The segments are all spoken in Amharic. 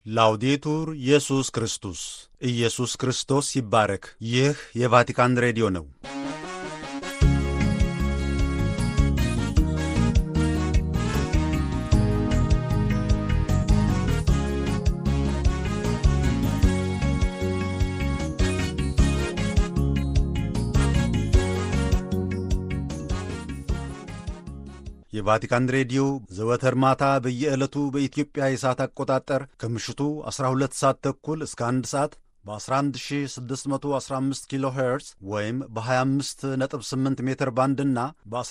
ላውዴቱር ኢየሱስ ክርስቶስ ኢየሱስ ክርስቶስ ይባረክ። ይህ የቫቲካን ሬዲዮ ነው። የቫቲካን ሬዲዮ ዘወትር ማታ በየዕለቱ በኢትዮጵያ የሰዓት አቆጣጠር ከምሽቱ 12 ሰዓት ተኩል እስከ 1 ሰዓት በ11615 ኪሎ ሄርዝ ወይም በ258 ሜትር ባንድ እና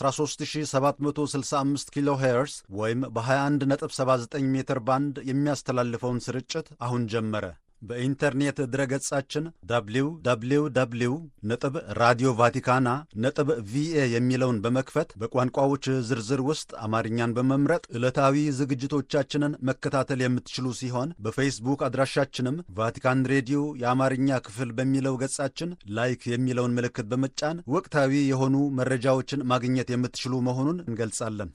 በ13765 ኪሎ ሄርዝ ወይም በ2179 ሜትር ባንድ የሚያስተላልፈውን ስርጭት አሁን ጀመረ። በኢንተርኔት ድረገጻችን www ነጥብ ራዲዮ ቫቲካና ነጥብ ቪኤ የሚለውን በመክፈት በቋንቋዎች ዝርዝር ውስጥ አማርኛን በመምረጥ ዕለታዊ ዝግጅቶቻችንን መከታተል የምትችሉ ሲሆን በፌስቡክ አድራሻችንም ቫቲካን ሬዲዮ የአማርኛ ክፍል በሚለው ገጻችን ላይክ የሚለውን ምልክት በመጫን ወቅታዊ የሆኑ መረጃዎችን ማግኘት የምትችሉ መሆኑን እንገልጻለን።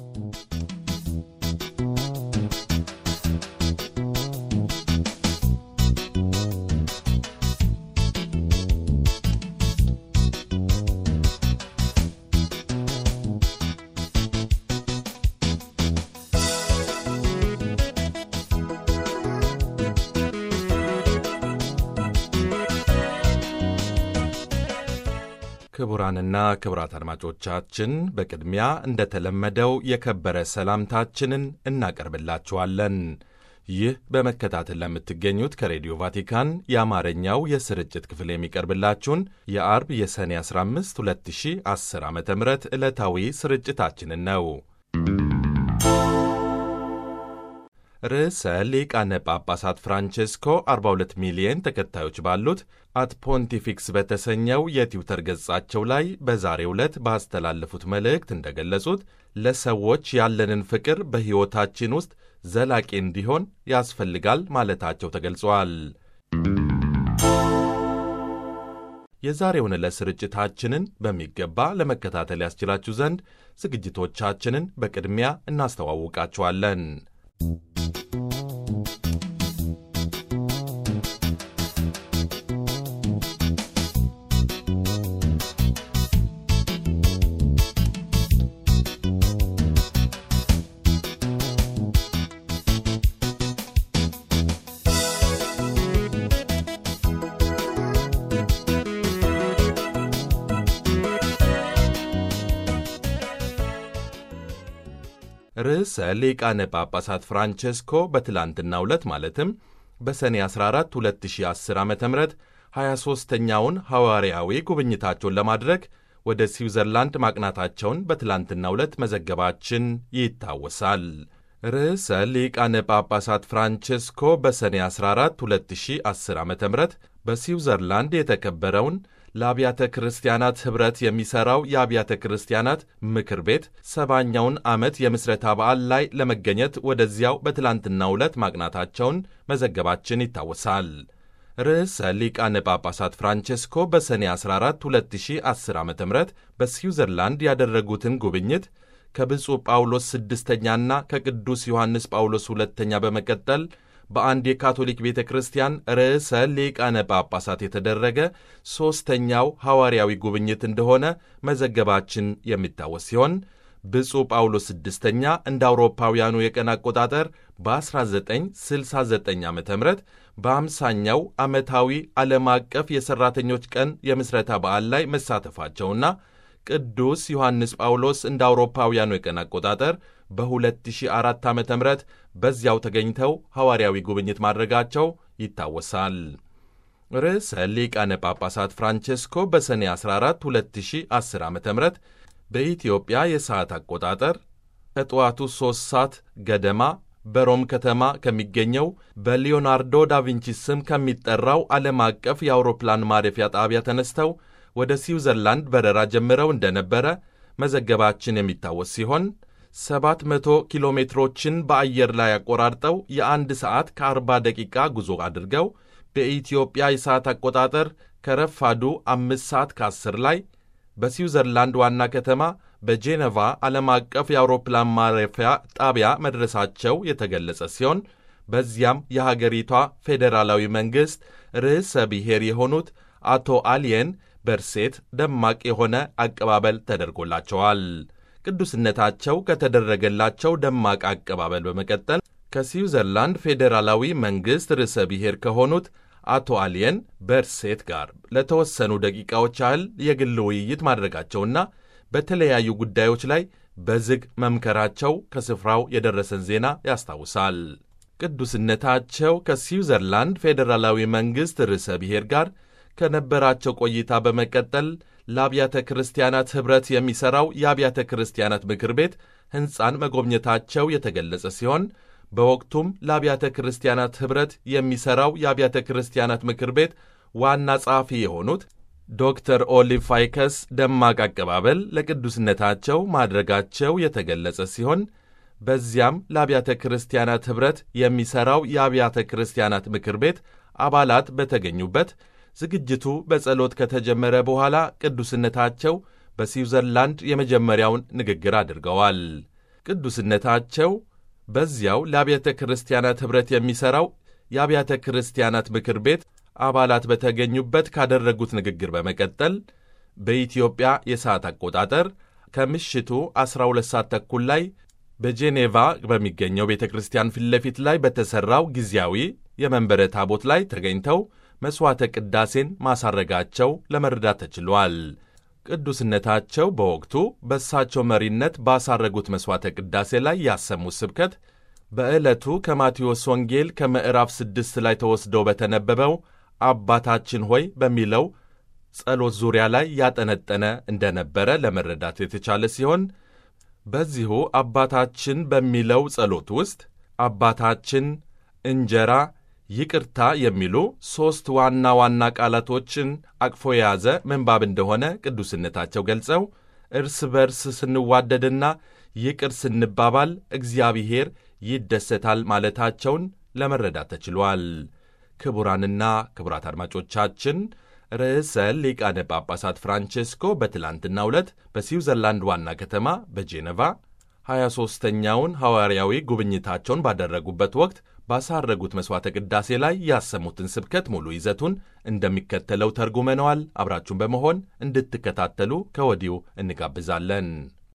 ክቡራንና ክቡራት አድማጮቻችን በቅድሚያ እንደተለመደው የከበረ ሰላምታችንን እናቀርብላችኋለን። ይህ በመከታተል ለምትገኙት ከሬዲዮ ቫቲካን የአማርኛው የስርጭት ክፍል የሚቀርብላችሁን የአርብ የሰኔ 15 2010 ዓ ም ዕለታዊ ስርጭታችንን ነው። ርዕሰ ሊቃነ ጳጳሳት ፍራንቼስኮ 42 ሚሊየን ተከታዮች ባሉት አት ፖንቲፊክስ በተሰኘው የትዊተር ገጻቸው ላይ በዛሬው ዕለት ባስተላለፉት መልእክት እንደገለጹት ለሰዎች ያለንን ፍቅር በሕይወታችን ውስጥ ዘላቂ እንዲሆን ያስፈልጋል ማለታቸው ተገልጿል። የዛሬውን ዕለት ስርጭታችንን በሚገባ ለመከታተል ያስችላችሁ ዘንድ ዝግጅቶቻችንን በቅድሚያ እናስተዋውቃችኋለን። ርዕሰ ሊቃነ ጳጳሳት ፍራንቼስኮ በትላንትናው ዕለት ማለትም በሰኔ 14 2010 ዓ ም 23ኛውን ሐዋርያዊ ጉብኝታቸውን ለማድረግ ወደ ስዊዘርላንድ ማቅናታቸውን በትላንትናው ዕለት መዘገባችን ይታወሳል። ርዕሰ ሊቃነ ጳጳሳት ፍራንቼስኮ በሰኔ 14 2010 ዓ ም በስዊዘርላንድ የተከበረውን ለአብያተ ክርስቲያናት ኅብረት የሚሠራው የአብያተ ክርስቲያናት ምክር ቤት ሰባኛውን ዓመት የምስረታ በዓል ላይ ለመገኘት ወደዚያው በትላንትናው ዕለት ማቅናታቸውን መዘገባችን ይታወሳል። ርዕሰ ሊቃነ ጳጳሳት ፍራንቼስኮ በሰኔ 14 2010 ዓ ም በስዊዘርላንድ ያደረጉትን ጉብኝት ከብፁዕ ጳውሎስ ስድስተኛና ከቅዱስ ዮሐንስ ጳውሎስ ሁለተኛ በመቀጠል በአንድ የካቶሊክ ቤተ ክርስቲያን ርዕሰ ሊቃነ ጳጳሳት የተደረገ ሦስተኛው ሐዋርያዊ ጉብኝት እንደሆነ መዘገባችን የሚታወስ ሲሆን ብፁዕ ጳውሎስ ስድስተኛ እንደ አውሮፓውያኑ የቀን አቆጣጠር በ1969 ዓ ም በአምሳኛው ዓመታዊ ዓለም አቀፍ የሠራተኞች ቀን የምሥረታ በዓል ላይ መሳተፋቸውና ቅዱስ ዮሐንስ ጳውሎስ እንደ አውሮፓውያኑ የቀን አቆጣጠር በ2004 ዓ ም በዚያው ተገኝተው ሐዋርያዊ ጉብኝት ማድረጋቸው ይታወሳል። ርዕሰ ሊቃነ ጳጳሳት ፍራንቼስኮ በሰኔ 14 2010 ዓ ም በኢትዮጵያ የሰዓት አቆጣጠር ከጠዋቱ 3 ሰዓት ገደማ በሮም ከተማ ከሚገኘው በሊዮናርዶ ዳቪንቺ ስም ከሚጠራው ዓለም አቀፍ የአውሮፕላን ማረፊያ ጣቢያ ተነስተው ወደ ስዊዘርላንድ በረራ ጀምረው እንደነበረ መዘገባችን የሚታወስ ሲሆን 700 ኪሎ ሜትሮችን በአየር ላይ አቆራርጠው የአንድ ሰዓት ከ40 ደቂቃ ጉዞ አድርገው በኢትዮጵያ የሰዓት አቆጣጠር ከረፋዱ አምስት ሰዓት ከ10 ላይ በስዊዘርላንድ ዋና ከተማ በጄኔቫ ዓለም አቀፍ የአውሮፕላን ማረፊያ ጣቢያ መድረሳቸው የተገለጸ ሲሆን በዚያም የሀገሪቷ ፌዴራላዊ መንግሥት ርዕሰ ብሔር የሆኑት አቶ አሊየን በርሴት ደማቅ የሆነ አቀባበል ተደርጎላቸዋል። ቅዱስነታቸው ከተደረገላቸው ደማቅ አቀባበል በመቀጠል ከስዊዘርላንድ ፌዴራላዊ መንግሥት ርዕሰ ብሔር ከሆኑት አቶ አሊየን በርሴት ጋር ለተወሰኑ ደቂቃዎች ያህል የግል ውይይት ማድረጋቸውና በተለያዩ ጉዳዮች ላይ በዝግ መምከራቸው ከስፍራው የደረሰን ዜና ያስታውሳል። ቅዱስነታቸው ከስዊዘርላንድ ፌዴራላዊ መንግሥት ርዕሰ ብሔር ጋር ከነበራቸው ቆይታ በመቀጠል ለአብያተ ክርስቲያናት ኅብረት የሚሠራው የአብያተ ክርስቲያናት ምክር ቤት ሕንፃን መጎብኘታቸው የተገለጸ ሲሆን በወቅቱም ለአብያተ ክርስቲያናት ኅብረት የሚሠራው የአብያተ ክርስቲያናት ምክር ቤት ዋና ጸሐፊ የሆኑት ዶክተር ኦሊቭ ፋይከስ ደማቅ አቀባበል ለቅዱስነታቸው ማድረጋቸው የተገለጸ ሲሆን በዚያም ለአብያተ ክርስቲያናት ኅብረት የሚሠራው የአብያተ ክርስቲያናት ምክር ቤት አባላት በተገኙበት ዝግጅቱ በጸሎት ከተጀመረ በኋላ ቅዱስነታቸው በስዊዘርላንድ የመጀመሪያውን ንግግር አድርገዋል። ቅዱስነታቸው በዚያው ለአብያተ ክርስቲያናት ኅብረት የሚሠራው የአብያተ ክርስቲያናት ምክር ቤት አባላት በተገኙበት ካደረጉት ንግግር በመቀጠል በኢትዮጵያ የሰዓት አቆጣጠር ከምሽቱ 12 ሰዓት ተኩል ላይ በጄኔቫ በሚገኘው ቤተ ክርስቲያን ፊት ለፊት ላይ በተሠራው ጊዜያዊ የመንበረ ታቦት ላይ ተገኝተው መሥዋዕተ ቅዳሴን ማሳረጋቸው ለመረዳት ተችሏል። ቅዱስነታቸው በወቅቱ በእሳቸው መሪነት ባሳረጉት መሥዋዕተ ቅዳሴ ላይ ያሰሙት ስብከት በዕለቱ ከማቴዎስ ወንጌል ከምዕራፍ ስድስት ላይ ተወስደው በተነበበው አባታችን ሆይ በሚለው ጸሎት ዙሪያ ላይ ያጠነጠነ እንደነበረ ለመረዳት የተቻለ ሲሆን በዚሁ አባታችን በሚለው ጸሎት ውስጥ አባታችን፣ እንጀራ፣ ይቅርታ የሚሉ ሦስት ዋና ዋና ቃላቶችን አቅፎ የያዘ ምንባብ እንደሆነ ቅዱስነታቸው ገልጸው እርስ በርስ ስንዋደድና ይቅር ስንባባል እግዚአብሔር ይደሰታል ማለታቸውን ለመረዳት ተችሏል። ክቡራንና ክቡራት አድማጮቻችን ርዕሰ ሊቃነ ጳጳሳት ፍራንቼስኮ በትላንትናው ዕለት በስዊዘርላንድ ዋና ከተማ በጄኔቫ 23ኛውን ሐዋርያዊ ጉብኝታቸውን ባደረጉበት ወቅት ባሳረጉት መሥዋዕተ ቅዳሴ ላይ ያሰሙትን ስብከት ሙሉ ይዘቱን እንደሚከተለው ተርጉመነዋል። አብራችሁን በመሆን እንድትከታተሉ ከወዲሁ እንጋብዛለን።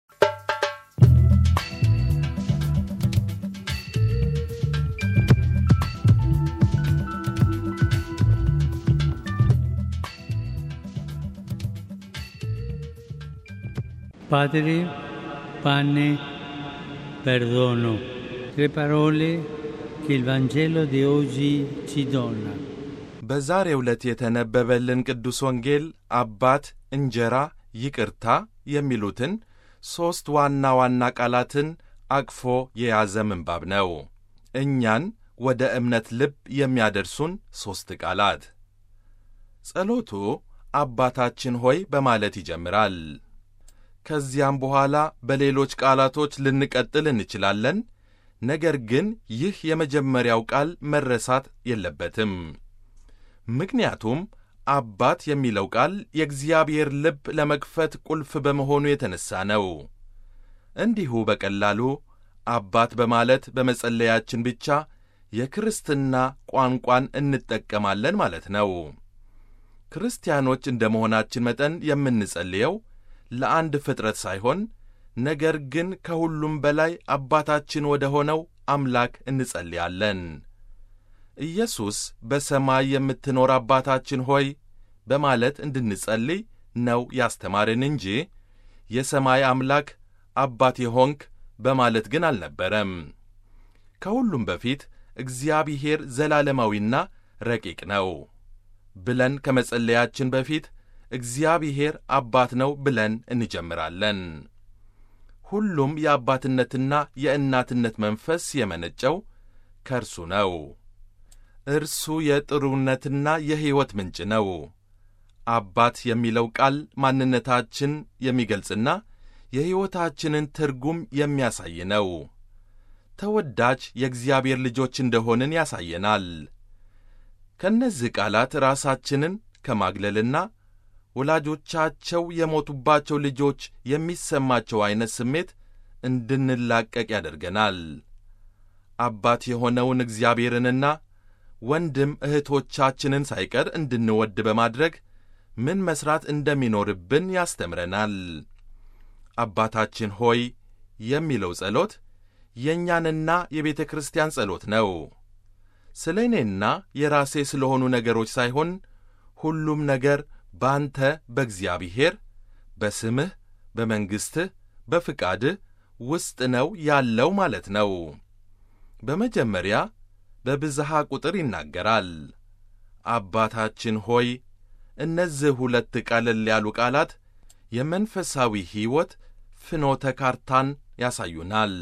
Padre, pane, perdono. Tre parole che il Vangelo di oggi ci dona. በዛሬው ዕለት የተነበበልን ቅዱስ ወንጌል አባት፣ እንጀራ፣ ይቅርታ የሚሉትን ሦስት ዋና ዋና ቃላትን አቅፎ የያዘ ምንባብ ነው። እኛን ወደ እምነት ልብ የሚያደርሱን ሦስት ቃላት። ጸሎቱ አባታችን ሆይ በማለት ይጀምራል። ከዚያም በኋላ በሌሎች ቃላቶች ልንቀጥል እንችላለን። ነገር ግን ይህ የመጀመሪያው ቃል መረሳት የለበትም። ምክንያቱም አባት የሚለው ቃል የእግዚአብሔር ልብ ለመክፈት ቁልፍ በመሆኑ የተነሣ ነው። እንዲሁ በቀላሉ አባት በማለት በመጸለያችን ብቻ የክርስትና ቋንቋን እንጠቀማለን ማለት ነው። ክርስቲያኖች እንደ መሆናችን መጠን የምንጸልየው ለአንድ ፍጥረት ሳይሆን ነገር ግን ከሁሉም በላይ አባታችን ወደ ሆነው አምላክ እንጸልያለን። ኢየሱስ በሰማይ የምትኖር አባታችን ሆይ በማለት እንድንጸልይ ነው ያስተማርን እንጂ የሰማይ አምላክ አባቴ ሆንክ በማለት ግን አልነበረም። ከሁሉም በፊት እግዚአብሔር ዘላለማዊና ረቂቅ ነው ብለን ከመጸለያችን በፊት እግዚአብሔር አባት ነው ብለን እንጀምራለን። ሁሉም የአባትነትና የእናትነት መንፈስ የመነጨው ከእርሱ ነው። እርሱ የጥሩነትና የሕይወት ምንጭ ነው። አባት የሚለው ቃል ማንነታችን የሚገልጽና የሕይወታችንን ትርጉም የሚያሳይ ነው። ተወዳጅ የእግዚአብሔር ልጆች እንደሆንን ያሳየናል። ከእነዚህ ቃላት ራሳችንን ከማግለልና ወላጆቻቸው የሞቱባቸው ልጆች የሚሰማቸው ዐይነት ስሜት እንድንላቀቅ ያደርገናል። አባት የሆነውን እግዚአብሔርንና ወንድም እህቶቻችንን ሳይቀር እንድንወድ በማድረግ ምን መሥራት እንደሚኖርብን ያስተምረናል። አባታችን ሆይ የሚለው ጸሎት የእኛንና የቤተ ክርስቲያን ጸሎት ነው። ስለ እኔና የራሴ ስለሆኑ ነገሮች ሳይሆን ሁሉም ነገር በአንተ በእግዚአብሔር በስምህ በመንግሥትህ በፍቃድህ ውስጥ ነው ያለው ማለት ነው። በመጀመሪያ በብዝሃ ቁጥር ይናገራል። አባታችን ሆይ እነዚህ ሁለት ቀለል ያሉ ቃላት የመንፈሳዊ ሕይወት ፍኖተ ካርታን ያሳዩናል።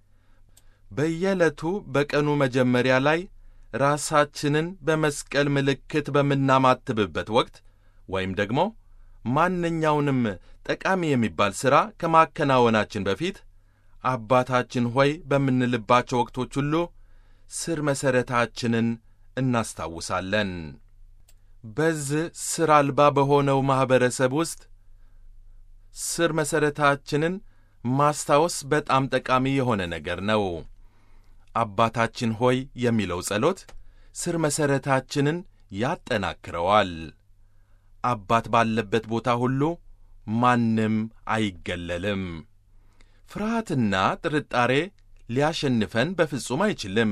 በየዕለቱ በቀኑ መጀመሪያ ላይ ራሳችንን በመስቀል ምልክት በምናማትብበት ወቅት ወይም ደግሞ ማንኛውንም ጠቃሚ የሚባል ሥራ ከማከናወናችን በፊት አባታችን ሆይ በምንልባቸው ወቅቶች ሁሉ ስር መሠረታችንን እናስታውሳለን። በዚህ ሥር አልባ በሆነው ማኅበረሰብ ውስጥ ስር መሠረታችንን ማስታወስ በጣም ጠቃሚ የሆነ ነገር ነው። አባታችን ሆይ የሚለው ጸሎት ስር መሠረታችንን ያጠናክረዋል። አባት ባለበት ቦታ ሁሉ ማንም አይገለልም። ፍርሃትና ጥርጣሬ ሊያሸንፈን በፍጹም አይችልም።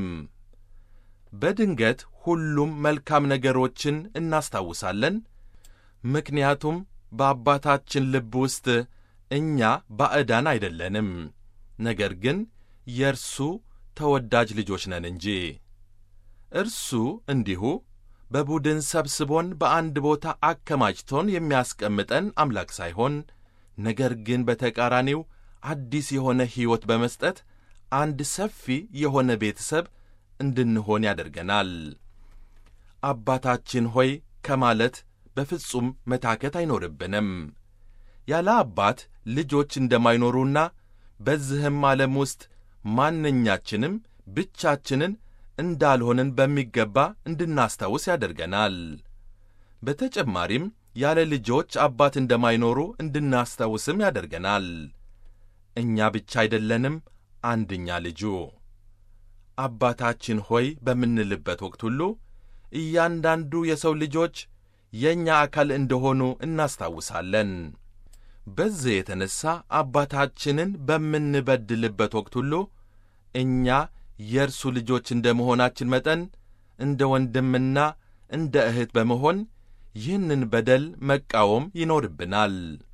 በድንገት ሁሉም መልካም ነገሮችን እናስታውሳለን፣ ምክንያቱም በአባታችን ልብ ውስጥ እኛ ባዕዳን አይደለንም፣ ነገር ግን የእርሱ ተወዳጅ ልጆች ነን እንጂ። እርሱ እንዲሁ በቡድን ሰብስቦን በአንድ ቦታ አከማችቶን የሚያስቀምጠን አምላክ ሳይሆን ነገር ግን በተቃራኒው አዲስ የሆነ ሕይወት በመስጠት አንድ ሰፊ የሆነ ቤተሰብ እንድንሆን ያደርገናል። አባታችን ሆይ ከማለት በፍጹም መታከት አይኖርብንም። ያለ አባት ልጆች እንደማይኖሩና በዚህም ዓለም ውስጥ ማንኛችንም ብቻችንን እንዳልሆንን በሚገባ እንድናስታውስ ያደርገናል። በተጨማሪም ያለ ልጆች አባት እንደማይኖሩ እንድናስታውስም ያደርገናል። እኛ ብቻ አይደለንም አንድኛ ልጁ። አባታችን ሆይ በምንልበት ወቅት ሁሉ እያንዳንዱ የሰው ልጆች የእኛ አካል እንደሆኑ እናስታውሳለን። በዚህ የተነሣ አባታችንን በምንበድልበት ወቅት ሁሉ እኛ የእርሱ ልጆች እንደ መሆናችን መጠን እንደ ወንድምና እንደ እህት በመሆን ይህንን በደል መቃወም ይኖርብናል።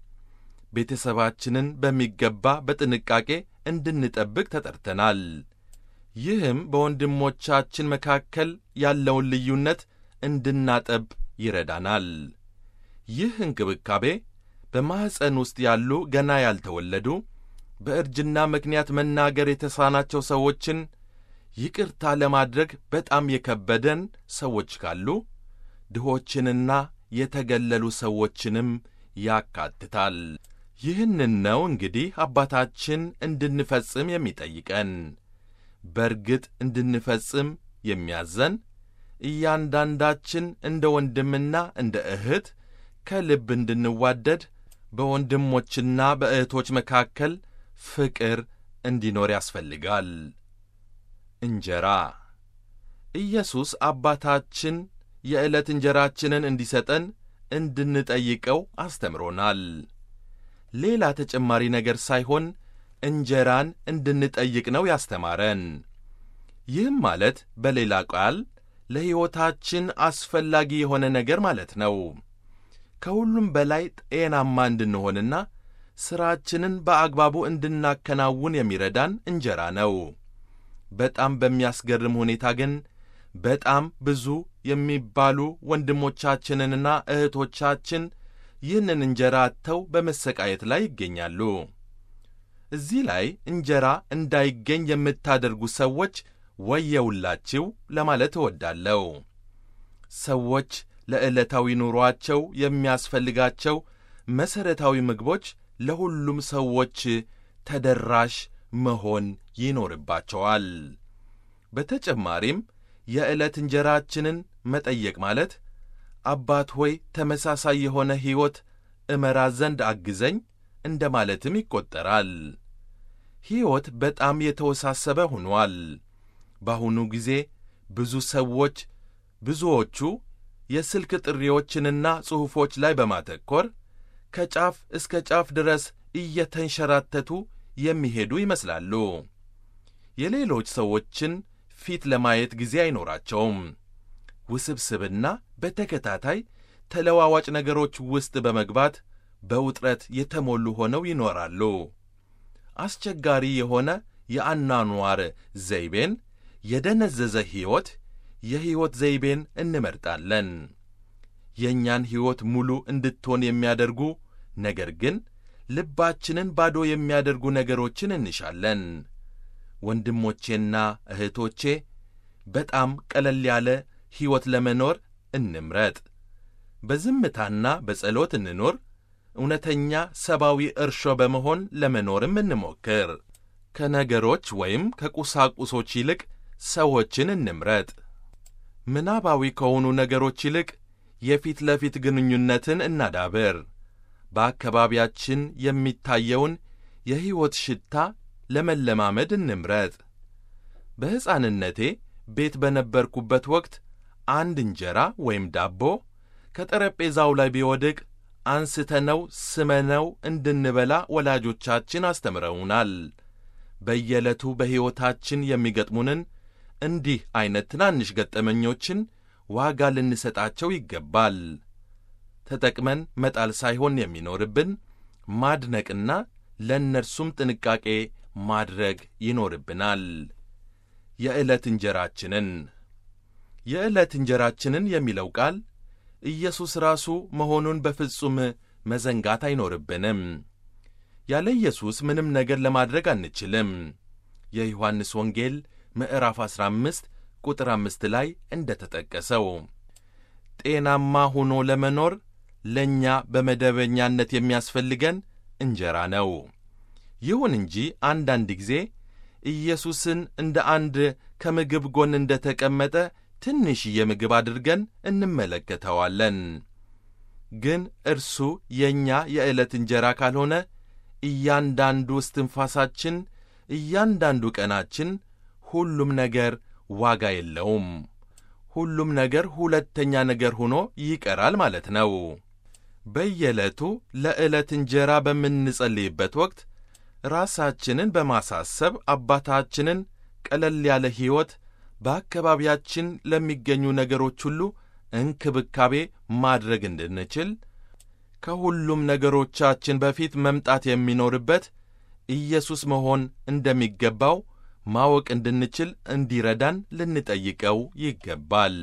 ቤተሰባችንን በሚገባ በጥንቃቄ እንድንጠብቅ ተጠርተናል። ይህም በወንድሞቻችን መካከል ያለውን ልዩነት እንድናጠብ ይረዳናል። ይህ እንክብካቤ በማኅፀን ውስጥ ያሉ ገና ያልተወለዱ በእርጅና ምክንያት መናገር የተሳናቸው ሰዎችን ይቅርታ ለማድረግ በጣም የከበደን ሰዎች ካሉ ድሆችንና የተገለሉ ሰዎችንም ያካትታል። ይህንን ነው እንግዲህ አባታችን እንድንፈጽም የሚጠይቀን። በርግጥ እንድንፈጽም የሚያዘን እያንዳንዳችን እንደ ወንድምና እንደ እህት ከልብ እንድንዋደድ በወንድሞችና በእህቶች መካከል ፍቅር እንዲኖር ያስፈልጋል። እንጀራ ኢየሱስ አባታችን የዕለት እንጀራችንን እንዲሰጠን እንድንጠይቀው አስተምሮናል። ሌላ ተጨማሪ ነገር ሳይሆን እንጀራን እንድንጠይቅ ነው ያስተማረን። ይህም ማለት በሌላ ቃል ለሕይወታችን አስፈላጊ የሆነ ነገር ማለት ነው። ከሁሉም በላይ ጤናማ እንድንሆንና ሥራችንን በአግባቡ እንድናከናውን የሚረዳን እንጀራ ነው። በጣም በሚያስገርም ሁኔታ ግን በጣም ብዙ የሚባሉ ወንድሞቻችንንና እህቶቻችን ይህንን እንጀራ አጥተው በመሰቃየት ላይ ይገኛሉ። እዚህ ላይ እንጀራ እንዳይገኝ የምታደርጉ ሰዎች ወየውላችሁ ለማለት እወዳለሁ። ሰዎች ለዕለታዊ ኑሮአቸው የሚያስፈልጋቸው መሠረታዊ ምግቦች ለሁሉም ሰዎች ተደራሽ መሆን ይኖርባቸዋል። በተጨማሪም የዕለት እንጀራችንን መጠየቅ ማለት አባት ሆይ ተመሳሳይ የሆነ ሕይወት እመራ ዘንድ አግዘኝ እንደ ማለትም ይቈጠራል። ሕይወት በጣም የተወሳሰበ ሆኗል። በአሁኑ ጊዜ ብዙ ሰዎች ብዙዎቹ የስልክ ጥሪዎችንና ጽሑፎች ላይ በማተኮር ከጫፍ እስከ ጫፍ ድረስ እየተንሸራተቱ የሚሄዱ ይመስላሉ። የሌሎች ሰዎችን ፊት ለማየት ጊዜ አይኖራቸውም። ውስብስብና በተከታታይ ተለዋዋጭ ነገሮች ውስጥ በመግባት በውጥረት የተሞሉ ሆነው ይኖራሉ። አስቸጋሪ የሆነ የአኗኗር ዘይቤን፣ የደነዘዘ ሕይወት፣ የሕይወት ዘይቤን እንመርጣለን። የእኛን ሕይወት ሙሉ እንድትሆን የሚያደርጉ ነገር ግን ልባችንን ባዶ የሚያደርጉ ነገሮችን እንሻለን። ወንድሞቼና እህቶቼ በጣም ቀለል ያለ ሕይወት ለመኖር እንምረጥ። በዝምታና በጸሎት እንኖር። እውነተኛ ሰብአዊ እርሾ በመሆን ለመኖርም እንሞክር። ከነገሮች ወይም ከቁሳቁሶች ይልቅ ሰዎችን እንምረጥ። ምናባዊ ከሆኑ ነገሮች ይልቅ የፊት ለፊት ግንኙነትን እናዳብር። በአካባቢያችን የሚታየውን የሕይወት ሽታ ለመለማመድ እንምረጥ። በሕፃንነቴ ቤት በነበርኩበት ወቅት አንድ እንጀራ ወይም ዳቦ ከጠረጴዛው ላይ ቢወድቅ አንስተነው ስመነው እንድንበላ ወላጆቻችን አስተምረውናል። በየዕለቱ በሕይወታችን የሚገጥሙንን እንዲህ ዐይነት ትናንሽ ገጠመኞችን ዋጋ ልንሰጣቸው ይገባል። ተጠቅመን መጣል ሳይሆን የሚኖርብን ማድነቅና ለእነርሱም ጥንቃቄ ማድረግ ይኖርብናል። የዕለት እንጀራችንን የዕለት እንጀራችንን የሚለው ቃል ኢየሱስ ራሱ መሆኑን በፍጹም መዘንጋት አይኖርብንም። ያለ ኢየሱስ ምንም ነገር ለማድረግ አንችልም። የዮሐንስ ወንጌል ምዕራፍ 15 ቁጥር አምስት ላይ እንደ ተጠቀሰው ጤናማ ሆኖ ለመኖር ለእኛ በመደበኛነት የሚያስፈልገን እንጀራ ነው። ይሁን እንጂ አንዳንድ ጊዜ ኢየሱስን እንደ አንድ ከምግብ ጎን እንደ ተቀመጠ ትንሽዬ ምግብ አድርገን እንመለከተዋለን። ግን እርሱ የእኛ የዕለት እንጀራ ካልሆነ እያንዳንዱ እስትንፋሳችን፣ እያንዳንዱ ቀናችን፣ ሁሉም ነገር ዋጋ የለውም። ሁሉም ነገር ሁለተኛ ነገር ሆኖ ይቀራል ማለት ነው። በየዕለቱ ለዕለት እንጀራ በምንጸልይበት ወቅት ራሳችንን በማሳሰብ አባታችንን ቀለል ያለ ሕይወት በአካባቢያችን ለሚገኙ ነገሮች ሁሉ እንክብካቤ ማድረግ እንድንችል ከሁሉም ነገሮቻችን በፊት መምጣት የሚኖርበት ኢየሱስ መሆን እንደሚገባው ማወቅ እንድንችል እንዲረዳን ልንጠይቀው ይገባል።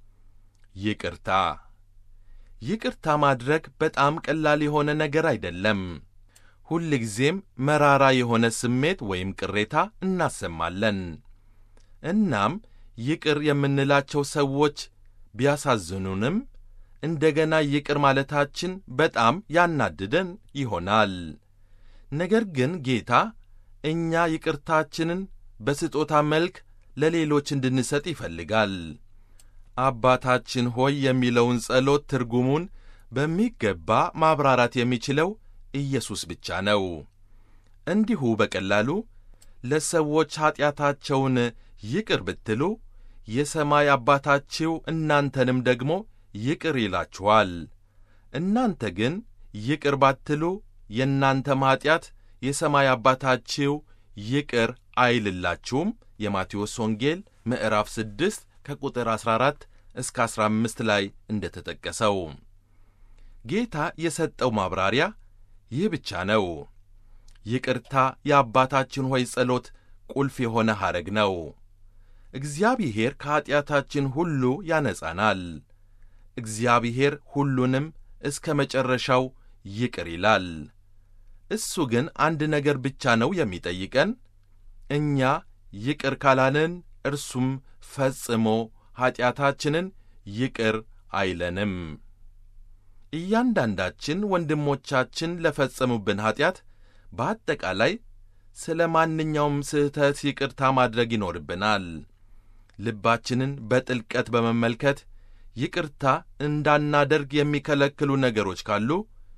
ይቅርታ ይቅርታ ማድረግ በጣም ቀላል የሆነ ነገር አይደለም። ሁልጊዜም መራራ የሆነ ስሜት ወይም ቅሬታ እናሰማለን። እናም ይቅር የምንላቸው ሰዎች ቢያሳዝኑንም እንደገና ይቅር ማለታችን በጣም ያናድደን ይሆናል። ነገር ግን ጌታ እኛ ይቅርታችንን በስጦታ መልክ ለሌሎች እንድንሰጥ ይፈልጋል። አባታችን ሆይ የሚለውን ጸሎት ትርጉሙን በሚገባ ማብራራት የሚችለው ኢየሱስ ብቻ ነው። እንዲሁ በቀላሉ ለሰዎች ኀጢአታቸውን ይቅር ብትሉ የሰማይ አባታችሁ እናንተንም ደግሞ ይቅር ይላችኋል። እናንተ ግን ይቅር ባትሉ የእናንተም ኀጢአት የሰማይ አባታችሁ ይቅር አይልላችሁም። የማቴዎስ ወንጌል ምዕራፍ 6 ከቁጥር 14 እስከ 15 ላይ እንደ ተጠቀሰው ጌታ የሰጠው ማብራሪያ ይህ ብቻ ነው። ይቅርታ የአባታችን ሆይ ጸሎት ቁልፍ የሆነ ሐረግ ነው። እግዚአብሔር ከኀጢአታችን ሁሉ ያነጻናል። እግዚአብሔር ሁሉንም እስከ መጨረሻው ይቅር ይላል። እሱ ግን አንድ ነገር ብቻ ነው የሚጠይቀን። እኛ ይቅር ካላልን እርሱም ፈጽሞ ኀጢአታችንን ይቅር አይለንም። እያንዳንዳችን ወንድሞቻችን ለፈጸሙብን ኀጢአት በአጠቃላይ ስለ ማንኛውም ስህተት ይቅርታ ማድረግ ይኖርብናል። ልባችንን በጥልቀት በመመልከት ይቅርታ እንዳናደርግ የሚከለክሉ ነገሮች ካሉ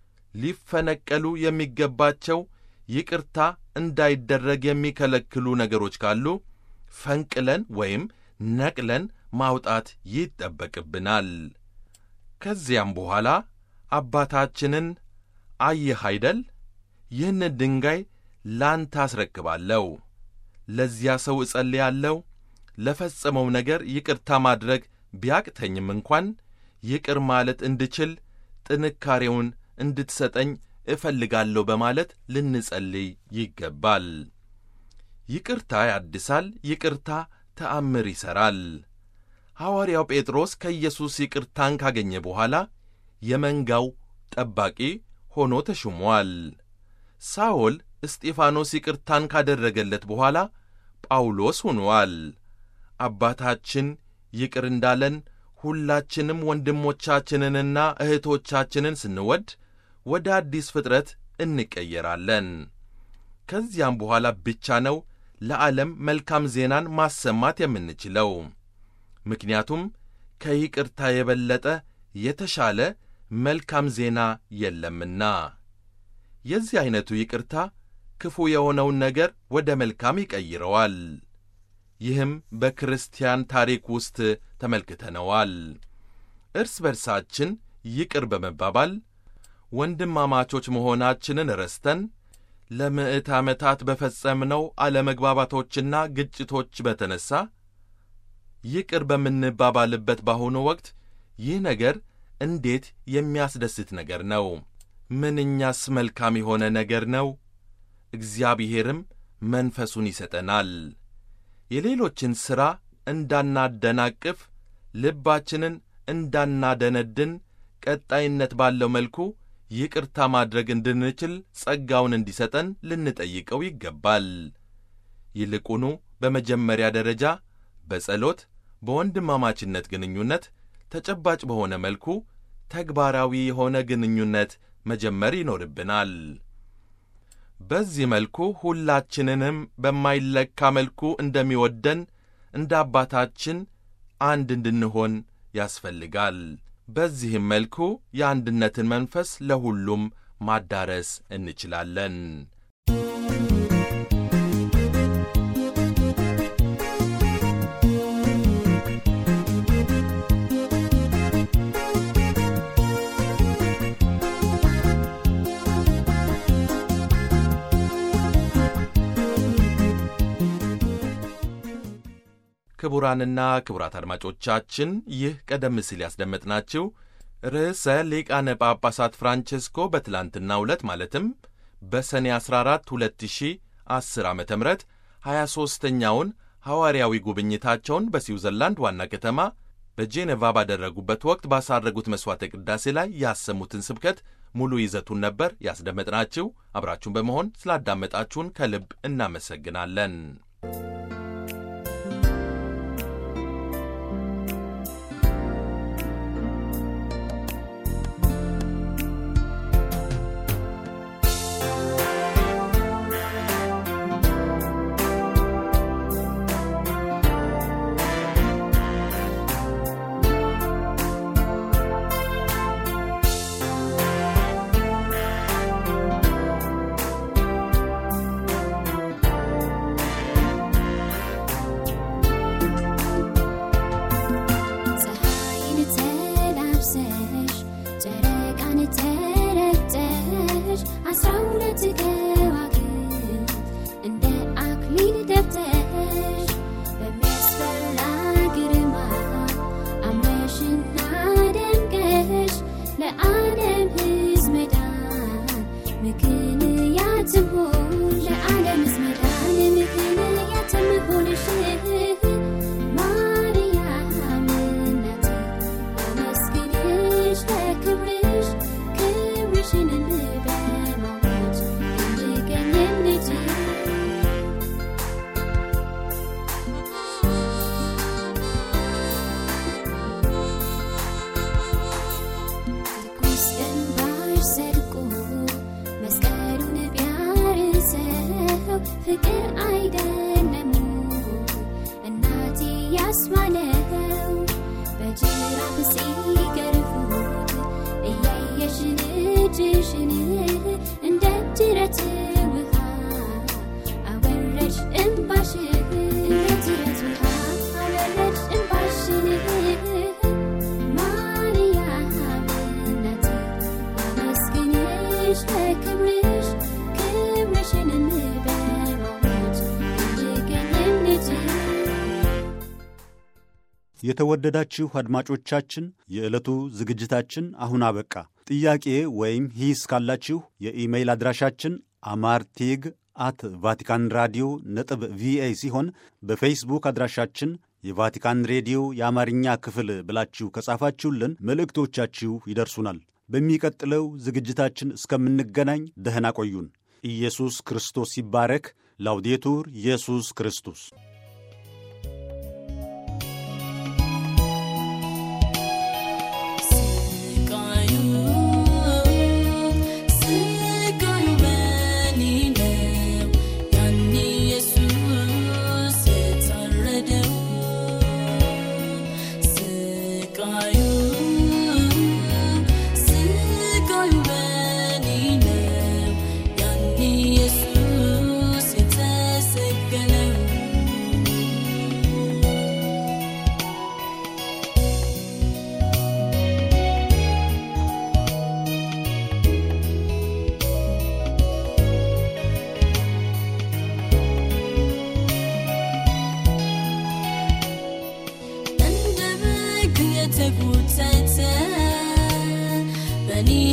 ሊፈነቀሉ የሚገባቸው ይቅርታ እንዳይደረግ የሚከለክሉ ነገሮች ካሉ ፈንቅለን ወይም ነቅለን ማውጣት ይጠበቅብናል። ከዚያም በኋላ አባታችንን አየህ አይደል? ይህንን ድንጋይ ላንተ አስረክባለሁ። ለዚያ ሰው እጸልያለሁ። ለፈጸመው ነገር ይቅርታ ማድረግ ቢያቅተኝም እንኳን ይቅር ማለት እንድችል ጥንካሬውን እንድትሰጠኝ እፈልጋለሁ በማለት ልንጸልይ ይገባል። ይቅርታ ያድሳል። ይቅርታ ተአምር ይሠራል። ሐዋርያው ጴጥሮስ ከኢየሱስ ይቅርታን ካገኘ በኋላ የመንጋው ጠባቂ ሆኖ ተሹሟል። ሳኦል እስጢፋኖስ ይቅርታን ካደረገለት በኋላ ጳውሎስ ሆኗል። አባታችን ይቅር እንዳለን ሁላችንም ወንድሞቻችንንና እህቶቻችንን ስንወድ ወደ አዲስ ፍጥረት እንቀየራለን። ከዚያም በኋላ ብቻ ነው ለዓለም መልካም ዜናን ማሰማት የምንችለው። ምክንያቱም ከይቅርታ የበለጠ የተሻለ መልካም ዜና የለምና። የዚህ ዐይነቱ ይቅርታ ክፉ የሆነውን ነገር ወደ መልካም ይቀይረዋል። ይህም በክርስቲያን ታሪክ ውስጥ ተመልክተነዋል። እርስ በርሳችን ይቅር በመባባል ወንድማማቾች መሆናችንን ረስተን ለምዕት ዓመታት በፈጸምነው አለመግባባቶችና ግጭቶች በተነሣ ይቅር በምንባባልበት በአሁኑ ወቅት ይህ ነገር እንዴት የሚያስደስት ነገር ነው! ምንኛስ መልካም የሆነ ነገር ነው! እግዚአብሔርም መንፈሱን ይሰጠናል። የሌሎችን ሥራ እንዳናደናቅፍ፣ ልባችንን እንዳናደነድን፣ ቀጣይነት ባለው መልኩ ይቅርታ ማድረግ እንድንችል ጸጋውን እንዲሰጠን ልንጠይቀው ይገባል። ይልቁኑ በመጀመሪያ ደረጃ በጸሎት በወንድማማችነት ግንኙነት ተጨባጭ በሆነ መልኩ ተግባራዊ የሆነ ግንኙነት መጀመር ይኖርብናል። በዚህ መልኩ ሁላችንንም በማይለካ መልኩ እንደሚወደን እንደ አባታችን አንድ እንድንሆን ያስፈልጋል። በዚህም መልኩ የአንድነትን መንፈስ ለሁሉም ማዳረስ እንችላለን። ክቡራንና ክቡራት አድማጮቻችን ይህ ቀደም ሲል ያስደመጥናችሁ ርዕሰ ሊቃነ ጳጳሳት ፍራንቼስኮ በትላንትናው ዕለት ማለትም በሰኔ 14 2010 ዓ ም 23ኛውን ሐዋርያዊ ጉብኝታቸውን በስዊዘርላንድ ዋና ከተማ በጄኔቫ ባደረጉበት ወቅት ባሳረጉት መሥዋዕተ ቅዳሴ ላይ ያሰሙትን ስብከት ሙሉ ይዘቱን ነበር ያስደመጥናችሁ። አብራችሁን በመሆን ስላዳመጣችሁን ከልብ እናመሰግናለን። ፀሐይን ተላብሰሽ ጨረቃን ተረግጠሽ አስራ ሁለት ከዋክብት እንደ አክሊል ደፍተሽ በሚያስፈራ ግርማ አምረሽና ደምቀሽ ለዓለም ሕዝብ መዳን ምክንያት ትሆን ለዓለም ሕዝብ መዳን ምክንያት ትሆንሽ ማርያም እናቴ አመስግንሽ ለክብርሽ ክብርሽን በማወጅ እንድገኝም ልጅ ትኩስ እንባሽ ዘልቆ መስቀሉን ቢያርሰው ፍቅር አይደለም እናቴ ያስማለው በጅራፍ ሲገርፉት እያየሽ ልጅሽን እንደ ጅረት ውሃ አወረድሽ እምባሽን እንደ ጅረት ለክብርሽ ለክብርሽ ክብርሽንም በማወጅ እንድገኝም ልጅ የተወደዳችሁ አድማጮቻችን የዕለቱ ዝግጅታችን አሁን አበቃ። ጥያቄ ወይም ሂስ ካላችሁ የኢሜይል አድራሻችን አማርቴግ አት ቫቲካን ራዲዮ ነጥብ ቪኦኤ ሲሆን በፌስቡክ አድራሻችን የቫቲካን ሬዲዮ የአማርኛ ክፍል ብላችሁ ከጻፋችሁልን መልእክቶቻችሁ ይደርሱናል። በሚቀጥለው ዝግጅታችን እስከምንገናኝ ደህና ቆዩን። ኢየሱስ ክርስቶስ ይባረክ። ላውዴቱር ኢየሱስ ክርስቶስ ስቃዩ ስቃዩ በኔ ነው ያኔ ኢየሱስ የታረደው ስቃዩ ስቃዩ በኔ ነው ያኔ ኢየሱስ የተሰቀለው እንደ በግ የተጎተተ በእኔ